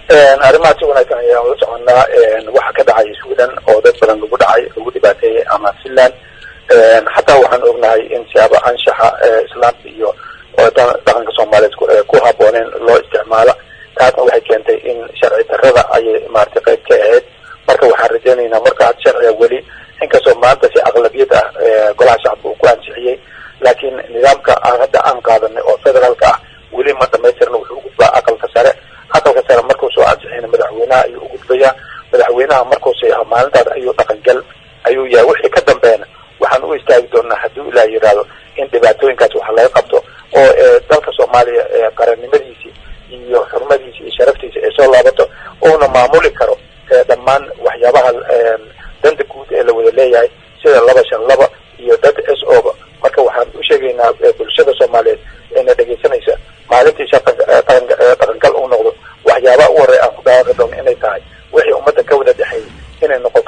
arrimaha si wanaagsan ayaan ula soconaa waxa ka dhacay sweden oo dad badan lagu dhacay lagu dhibaateeyey ama finland xataa waxaan ognahay in siyaaba anshaxa islaamka iyo dhaqanka soomaaliyeed ku habooneen loo isticmaalo taasna waxay keentay in sharci darrada ayay maaragtay qayb ka ahayd marka waxaan rajaynaynaa marka had sharciga weli inkastoo maanta si aqlabiyad ah golaha shacabka uu ku ansixiyey laakiin nidaamka aan hadda aan qaadanay oo federaalka ah weli ma dhamaystirna wuxuu ugudbaa aqalka sare aqalka sare markuu soo ansixiyna madaxweynaha ayuu ugudbayaa madaxweynaha markuu seexo maalintaas ayuu dhaqangal ayuu yahay wixii ka dambeena waxaan u istaagi doonaa hadduu ilaah yidhaahdo in dhibaatooyinkaas wax laga qabto oo dalka soomaaliya qarannimadiisii iyo xurmadiisi iyo sharaftiisa ay soo laabato uuna maamuli karo dhammaan waxyaabaha danta guud ee la wada leeyahay sida laba shan laba iyo dad s oba marka waxaan u sheegaynaa bulshada soomaaliyeed eena dhegaysanaysa maalintii dhaqangal uu noqdo waxyaabaha u horey aan ku dhawaaqi doono inay tahay wixii ummadda ka wada dhexeeyay inay noqoto